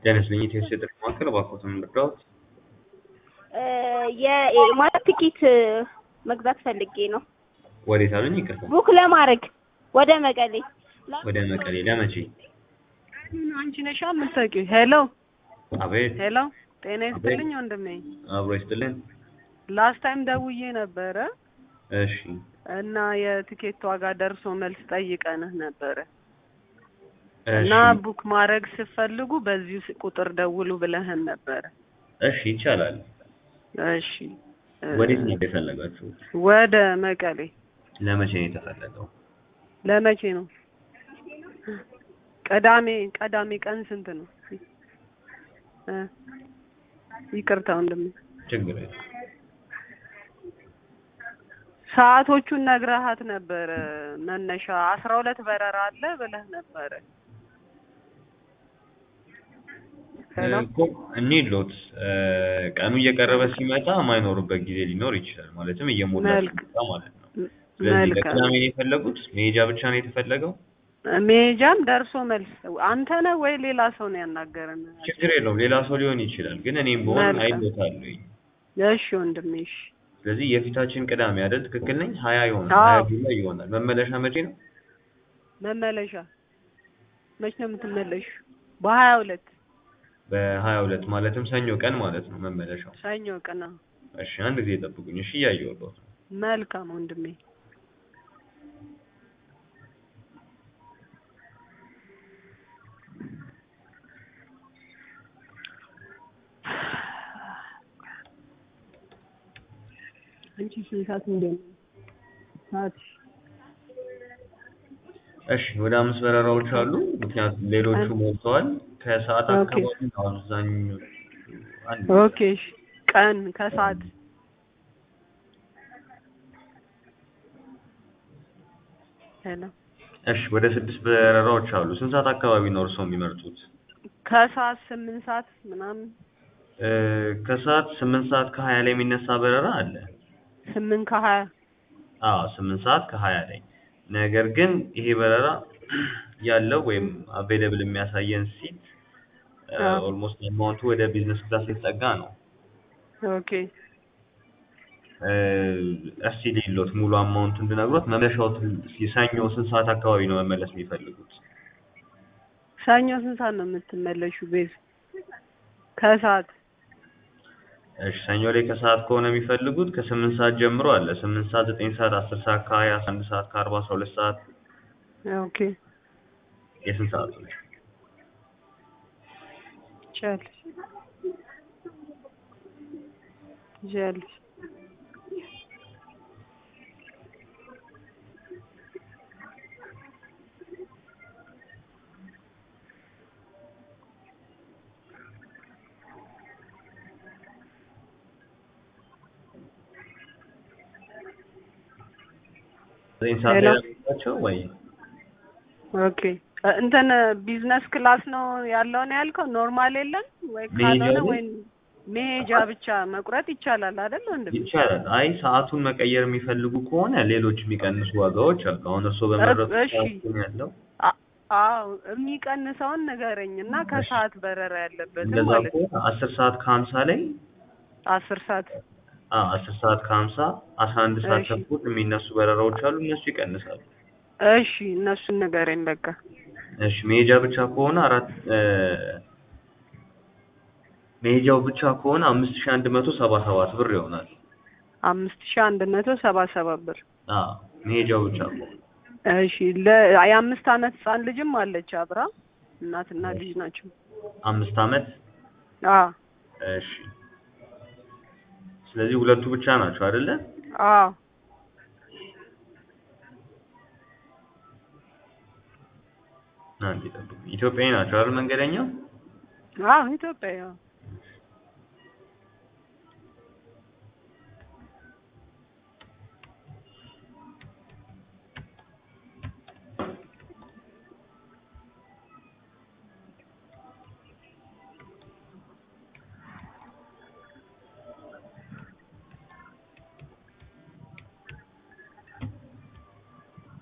ጤና ይስጥልኝ ኢትዮ ቴሌ ማዕከል እባክዎትን ልርዳዎት? የማለት ትኬት መግዛት ፈልጌ ነው። ወዴት አሉኝ? ይቅርታ ቡክ ለማድረግ ወደ መቀሌ። ወደ መቀሌ ለመቼ? አንቺ ነሻ የምታውቂው? ሄሎ አቤት ሄሎ፣ ጤና ይስጥልኝ ወንድሜ። አብሮ ይስጥልን። ላስት ታይም ደውዬ ነበረ እሺ እና የትኬት ዋጋ ደርሶ መልስ ጠይቀንህ ነበረ እሺ እና ቡክ ማድረግ ስትፈልጉ በዚሁ ስ- ቁጥር ደውሉ ብለህን ነበረ። እሺ ይቻላል። እሺ እ፣ ወዴት ነው የፈለጋችሁት? ወደ መቀሌ ለመቼ ነው የተፈለገው? ለመቼ ነው? ቅዳሜ ቅዳሜ ቀን ስንት ነው? እ፣ ይቅርታ ወንድሜ ችግር የለም። ሰዓቶቹን ነግረሃት ነበረ። መነሻ አስራ ሁለት በረራ አለ ብለህ ነበረ። ሄሎ እኮ እንሂድሎት እ፣ ቀኑ እየቀረበ ሲመጣ የማይኖሩበት ጊዜ ሊኖር ይችላል። ማለትም እየሞላ መልክ- ሲመጣ ማለት ነው። ስለዚህ መልካም ለቅዳሜ ነው የፈለጉት? መሄጃ ብቻ ነው የተፈለገው? መሄጃም ደርሶ መልስ አንተ ነህ ወይ ሌላ ሰው ነው ያናገረን? ችግር የለውም። ሌላ ሰው ሊሆን ይችላል። ግን እኔም በሆን መልካም። አይሎታለኝ። እሺ ወንድሜ እሺ። ስለዚህ የፊታችን ቅዳሜ አይደል? ትክክል ነኝ? ሀያ ይሆናል። አዎ። ሀያ ጁላይ ይሆናል። መመለሻ መቼ ነው? መመለሻ መች ነው የምትመለሹ? በሀያ ሁለት በሀያ ሁለት ማለትም ሰኞ ቀን ማለት ነው መመለሻው። ሰኞ ቀን። አዎ። እሺ አንድ ጊዜ ጠብቁኝ። እሺ እያየሁት ነው። መልካም ወንድሜ አንቺ ስንት ሰዓት እንደሆነ ሰዓት እሺ ወደ አምስት በረራዎች አሉ። ምክንያቱም ሌሎቹ ሞልተዋል። ከሰዓት ኦኬ። አካባቢ ነው አብዛኞቹ። አንድ ኦኬ እሺ። ቀን ከሰዓት ሄሎ እሺ ወደ ስድስት በረራዎች አሉ። ስንት ሰዓት አካባቢ ነው እርስዎ የሚመርጡት? ከሰዓት ስምንት ሰዓት ምናምን እ፣ ከሰዓት ስምንት ሰዓት ከሀያ ላይ የሚነሳ በረራ አለ። ስምንት ከሀያ አዎ ስምንት ሰዓት ከሀያ ላይ ነገር ግን ይሄ በረራ ያለው ወይም አቬይለብል የሚያሳየን ሲት አዎ። ኦልሞስት አማውንቱ ወደ ቢዝነስ ክላስ የተጠጋ ነው። ኦኬ እ፣ እስቲ ሌሎት ሙሉ አማውንት እንድነግሮት መመለሻው ሰኞ ስንት ሰዓት አካባቢ ነው መመለስ የሚፈልጉት? ሰኞ ስንት ሰዓት ነው የምትመለሹ? ቤዝ ከሰዓት እሺ ሰኞ ላይ ከሰዓት ከሆነ የሚፈልጉት ከስምንት ሰዓት ጀምሮ አለ። ስምንት ሰዓት፣ ዘጠኝ ሰዓት፣ አስር ሰዓት ከሀያ አስራ አንድ ሰዓት ከአርባ አስራ ሁለት ሰዓት ኦኬ የስንት ሰዓት ነው? ይቻላል ይቻላል። ዘጠኝ ሰዓት ሄሎ። ላይ ናቸው ወይ? ኦኬ እ፣ እንትን ቢዝነስ ክላስ ነው ያለው ነው ያልከው? ኖርማል የለም ወይ? መሄጃ ካልሆነ ላይ? ወይ መሄጃ ብቻ መቁረጥ ይቻላል አይደል ወንድም? ይቻላል። አይ ሰዓቱን መቀየር የሚፈልጉ ከሆነ ሌሎች የሚቀንሱ ዋጋዎች አሉ። አሁን እርስዎ በመረጡት እሺ። ሰዓት ነው ያለው። አ- አዎ የሚቀንሰውን ንገረኝ እና ከሰዓት በረራ ያለበትን እንደዛ ማለት ነው። ከሆነ አስር ሰዓት ከሀምሳ ላይ አስር ሰዓት አዎ አስር ሰዓት ከሀምሳ አስራ አንድ ሰዓት እሺ። ተኩል የሚነሱ በረራዎች አሉ። እነሱ ይቀንሳሉ። እሺ እነሱን ንገረኝ በቃ። እሺ መሄጃ ብቻ ከሆነ አራት እ፣ መሄጃው ብቻ ከሆነ አምስት ሺህ አንድ መቶ ሰባ ሰባት ብር ይሆናል። አምስት ሺህ አንድ መቶ ሰባ ሰባት ብር። አዎ መሄጃው ብቻ ከሆነ እሺ ለ የአምስት አመት ህጻን ልጅም አለች አብራ እናትና ልጅ ናቸው። አምስት አመት አዎ እሺ። ስለዚህ ሁለቱ ብቻ ናቸው አይደለ? አዎ አንዴ ጠብቁ። ኢትዮጵያዊ ናቸው አይደል መንገደኛው? አዎ ኢትዮጵያ ያው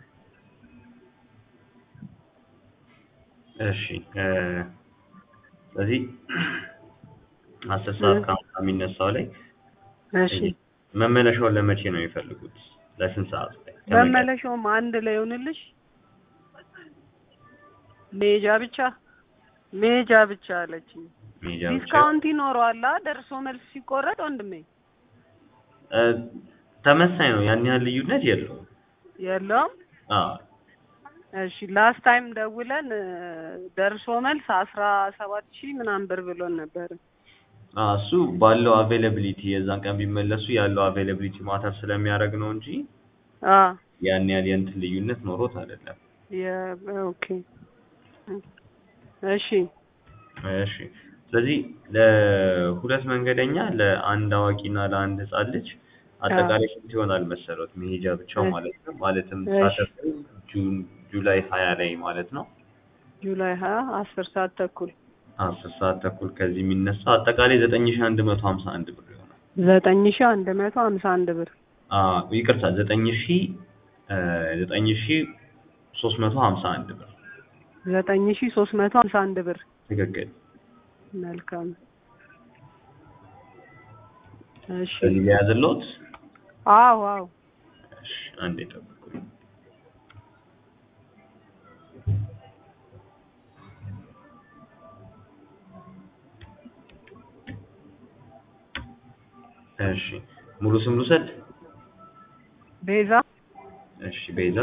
እሺ እ ስለዚህ አስር ሰዓት እ። ከሀምሳ የሚነሳው ላይ እሺ መመለሻውን ለመቼ ነው የሚፈልጉት? ለስንት ሰዓት ላይ? ከመቀሌ? መመለሻውም አንድ ላይ ይሆንልሽ። መሄጃ ብቻ መሄጃ ብቻ አለችኝ። መሄጃ ብቻ? ዲስካውንት ይኖረዋል አ ደርሶ መልስ ሲቆረጥ ወንድሜ እ፣ ተመሳኝ ነው። ያን ያህል ልዩነት የለውም። የለውም። አዎ እሺ ላስት ታይም ደውለን እ፣ ደርሶ መልስ አስራ ሰባት ሺህ ምናምን ብር ብሎን ነበር። አዎ፣ እሱ ባለው አቬይላቢሊቲ የዛን ቀን ቢመለሱ ያለው አቬይላቢሊቲ ማተር ስለሚያደርግ ነው እንጂ አ ያን ያህል የእንትን ልዩነት ኖሮት አይደለም። የ- ኦኬ እሺ እሺ ስለዚህ ለሁለት መንገደኛ ለአንድ አዋቂና ለአንድ ህጻን ልጅ አጠቃላይ ስንት ይሆናል መሰረት? መሄጃ ብቻው እሺ። ማለት ነው። ማለትም እሺ። ሳተርዴ ጁን ጁላይ ሀያ ላይ ማለት ነው ጁላይ ሀያ አስር ሰዓት ተኩል አስር ሰዓት ተኩል ከዚህ የሚነሳው አጠቃላይ ዘጠኝ ሺ አንድ መቶ ሀምሳ አንድ ብር ይሆናል። ዘጠኝ ሺህ አንድ መቶ ሀምሳ አንድ ብር አዎ ይቅርታ ዘጠኝ ሺ ዘጠኝ ሺ ሶስት መቶ ሀምሳ አንድ ብር ዘጠኝ ሺህ ሶስት መቶ ሀምሳ አንድ ብር ትክክል። መልካም እሺ ከዚህ ሊያዝሎት አዎ አዎ እሺ አንዴ ጠብቁኝ። እሺ ሙሉ ስም ልውሰድ? ቤዛ እሺ ቤዛ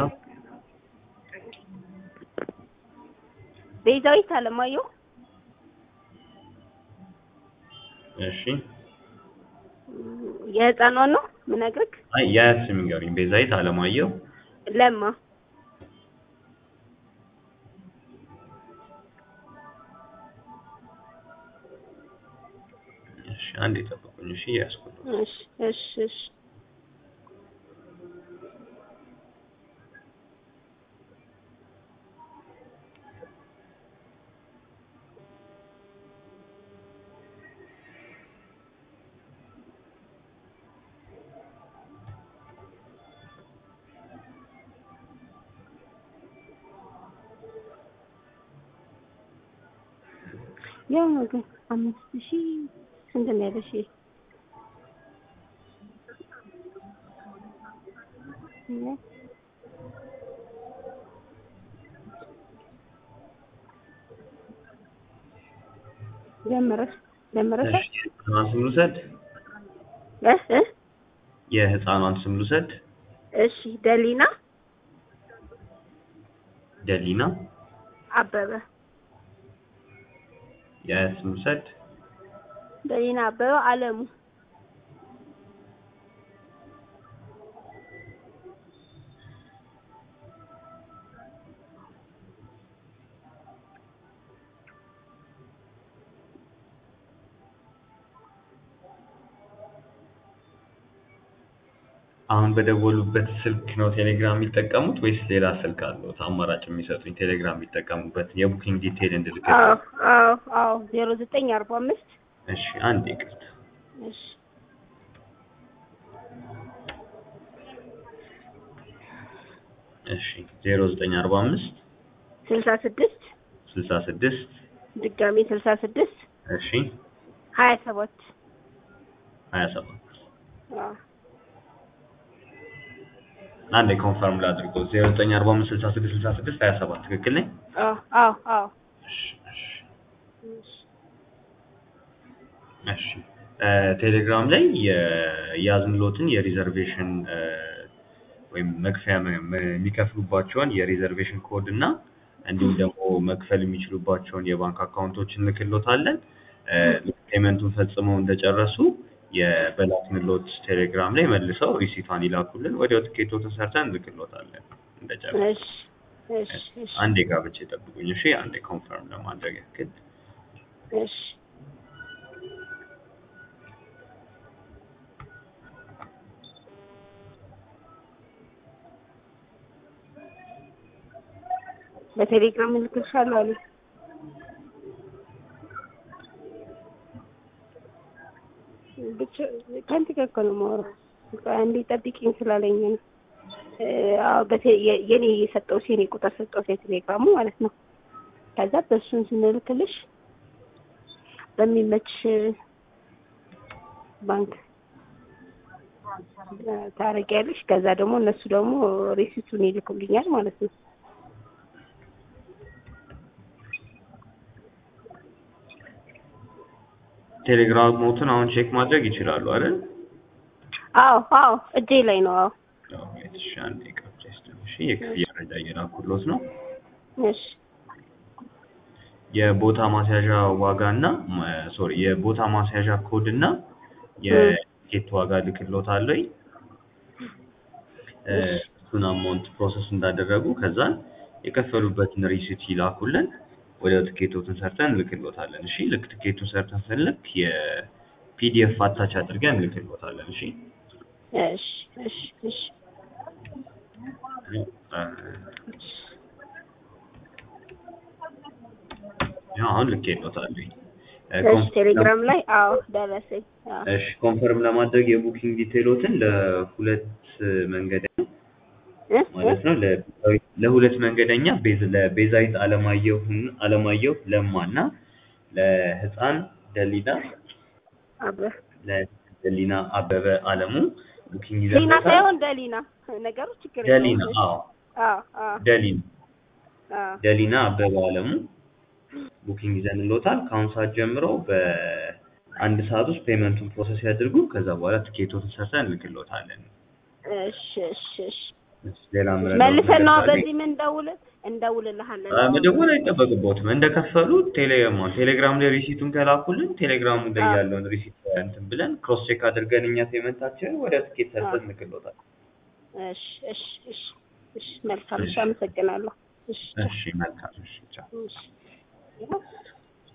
ቤዛዊት አለማየሁ እሺ የህፃኗን ነው ምነግርህ አይ የአያት ስም ንገሩኝ። ቤዛዊት አለማየሁ ለማ እሺ አንዴ ጠብቁኝ። እሺ ያስኩት እሺ እሺ እሺ ያው ነው ግን አምስት ሺህ ስንት ነው ያለሽ? ጀመረሽ ጀመረሽ እሺ የህፃኗን ስም ልውሰድ? እ እ የህፃኗን ስም ልውሰድ? እሺ ደሊና ደሊና አበበ የአያት ስም ልውሰድ? ደሊና አበበ አለሙ አሁን በደወሉበት ስልክ ነው ቴሌግራም የሚጠቀሙት ወይስ ሌላ ስልክ አለዎት? አማራጭ የሚሰጡኝ ቴሌግራም የሚጠቀሙበት የቡኪንግ ዲቴይል እንድልክ። አዎ አዎ አዎ ዜሮ ዘጠኝ አርባ አምስት እሺ አንዴ ይቅርታ። እሺ እሺ ዜሮ ዘጠኝ አርባ አምስት ስልሳ ስድስት ስልሳ ስድስት ድጋሜ ስልሳ ስድስት እሺ ሀያ ሰባት ሀያ ሰባት አዎ አንዴ ኮንፈርም ላድርገው። ዜሮ ዘጠኝ አርባ አምስት ስልሳ ስድስት ስልሳ ስድስት ሀያ ሰባት ትክክል ነኝ? አዎ አዎ አዎ እሺ እሺ እሺ እ ቴሌግራም ላይ የያዝንሎትን የሪዘርቬሽን እ ወይም መክፈያ መ- መ- የሚከፍሉባቸውን የሪዘርቬሽን ኮድ እና እንዲሁም ደግሞ መክፈል የሚችሉባቸውን የባንክ አካውንቶች እንልክሎታለን። እ ልክ ፔመንቱን ፈጽመው እንደጨረሱ የበላክንሎት ቴሌግራም ላይ መልሰው ሪሲቷን ይላኩልን። ወዲያው ትኬቶትን ሰርተን እንልክሎታለን እንደጨረሱ። እሺ እሺ እሺ አንዴ ጋብቻ ይጠብቁኝ እሺ። አንዴ ኮንፈርም ለማድረግ ያክል እሺ በቴሌግራም እልክልሻለሁ አሉ። ብቻ ከአንተ ጋር እኮ ነው የማወራው። በቃ አንዴ ጠብቂኝ ስላለኝ ነው። እ አዎ በቴ- የ- የኔ የሰጠሁት የኔ ቁጥር ሰጠሁት የቴሌግራሙ ማለት ነው። ከዛ በእሱን ስንልክልሽ በሚመች ባንክ ታረጊያለሽ። ከዛ ደግሞ እነሱ ደግሞ ሪሲቱን ይልኩልኛል ማለት ነው። ቴሌግራሞትን አሁን ቼክ ማድረግ ይችላሉ አይደል? አዎ አዎ እጄ ላይ ነው። አዎ እሺ አንዴ ቀብቼ እሺ የክፍያ መረጃ እየላኩሎት ነው። እሺ የቦታ ማስያዣ ዋጋ እና ሶሪ የቦታ ማስያዣ ኮድ እና የቲኬት ዋጋ ልክሎታለሁ። እሱን አማውንት ፕሮሰስ እንዳደረጉ ከዛን የከፈሉበትን ሪሲት ይላኩልን። ወደ ትኬቶትን ሰርተን እንልክሎታለን። እሺ ልክ ትኬቱን ሰርተን ስንልክ የፒዲኤፍ አታች አድርገን እንልክሎታለን። እሺ እሺ እሺ እሺ ያው አሁን ልኬሎታለሁ። እሺ ቴሌግራም ላይ አዎ ደረሰኝ። አዎ እሺ ኮንፈርም ለማድረግ የቡኪንግ ዲቴሎትን ለሁለት መንገደኛ እ ማለት ነው ለቤዛዊት- ለሁለት መንገደኛ ቤዝ ለቤዛዊት አለማየሁ አለማየሁ ለማ እና ለህፃን ደሊና አበ ለደሊና አበበ አለሙ ቡኪንግ ሊና ይዘንበታል። ሳይሆን ደሊና ነገሩ ችግር ደሊና የለውም። አዎ አዎ አዎ ደሊና አዎ ደሊና አበበ አለሙ ቡኪንግ ይዘንሎታል። ከአሁን ሰዓት ጀምሮ በአንድ ሰዓት ውስጥ ፔመንቱን ፕሮሰስ ያድርጉ። ከዛ በኋላ ትኬቶትን ሰርተን እንልክሎታለን። እሺ እሺ እሺ ሌላ ምረዳው መልሰን ነው ነገር ካለ- በዚህ ምን እንደውል እንደውልልሃለን። አ፣ መደወል አይጠበቅቦትም። እንደከፈሉ ቴሌማ ቴሌግራም ላይ ሪሲቱን ከላኩልን ቴሌግራሙ ላይ አዎ። ያለውን ሪሲት እንትን ብለን ክሮስ ቼክ አድርገን እኛ ፔመንታችንን ወደ ትኬት ሰርተን አዎ። እንልክሎታል። እሺ እሺ እሺ እሺ መልካም እሺ፣ አመሰግናለሁ። እሺ እሺ መልካም። እሺ ቻው። እሺ